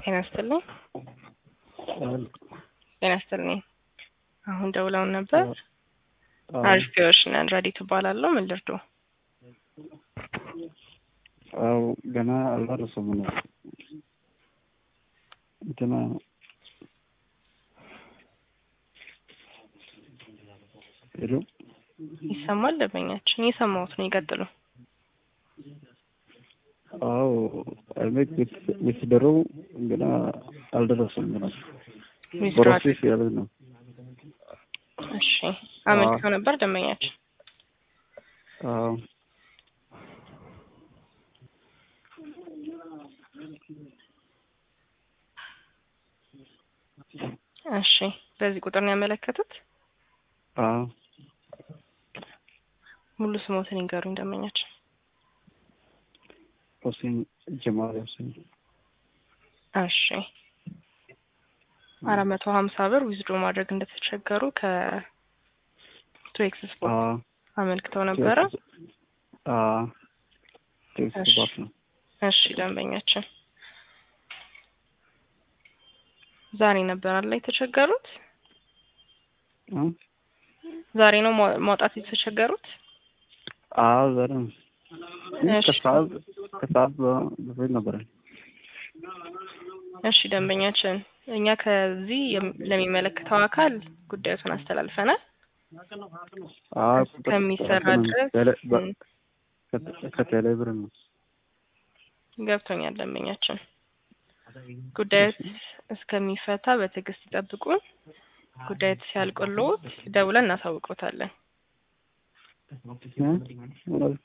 ጤና ይስጥልኝ። ጤና ይስጥልኝ። አሁን ደውለውን ነበር። አሪፊዎች ነን። ረዲት እባላለሁ። ምን ልርዶ? አው ገና አልደረሰም ነው እንትና ሄሎ ይሰማል? ደንበኛችን የሰማሁት ነው። ይቀጥሉ። አው አይሜክ የተደረው ገና አልደረሰም ገና ፕሮሴስ ያለ ነው። እሺ አመልክተው ነበር ደንበኛችን። አዎ እሺ በዚህ ቁጥር ነው ያመለከቱት? አዎ ሙሉ ስሞትን ይንገሩኝ ደንበኛችን። ሁሴን ጀማል ሁሴን እሺ አራት መቶ ሀምሳ ብር ዊዝድሮ ማድረግ እንደተቸገሩ ከቱኤክስ ስፖርት አዎ አመልክተው ነበረ። አዎ ቴክስት ባፍ ነው። እሺ ደንበኛችን ዛሬ ነበር አለ የተቸገሩት? እ ዛሬ ነው ማው- ማውጣት የተቸገሩት? አዎ ዛሬ ነው። እሺ። ከሰዓት ከሰዓት በፊት ነበረ። እሺ ደንበኛችን እኛ ከዚህ የም- ለሚመለከተው አካል ጉዳዩን አስተላልፈናል። አዎ ቁጥር- ከሚሰራ እንትን ድረስ ቴሌ- በ- ም፣ ከቴ- ከቴሌ ብር ነው። ገብቶኛል ደንበኛችን። ጉዳዩ እስከሚፈታ በትዕግስት ይጠብቁን። ጉዳዩ ሲያልቅልዎት ደውለን እናሳውቅዎታለን። እ? ማለት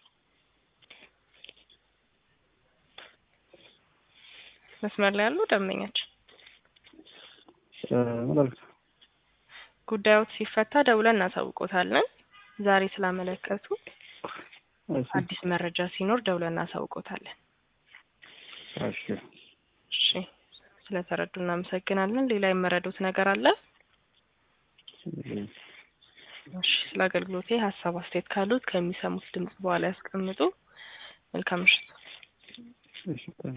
መስመር ላይ ያሉ ደንበኛችን እ፣ ማለት ጉዳዩ ሲፈታ ደውለን እናሳውቅዎታለን። ዛሬ ስላመለከቱ እሺ፣ አዲስ መረጃ ሲኖር ደውለን እናሳውቅዎታለን። እሺ። እሺ ስለተረዱ እናመሰግናለን። ሌላ የመረዱት ነገር አለ? እሺ ስለ አገልግሎቴ ሀሳብ አስተያየት ካሉት ከሚሰሙት ድምጽ በኋላ ያስቀምጡ። መልካም ምሽት። እሺ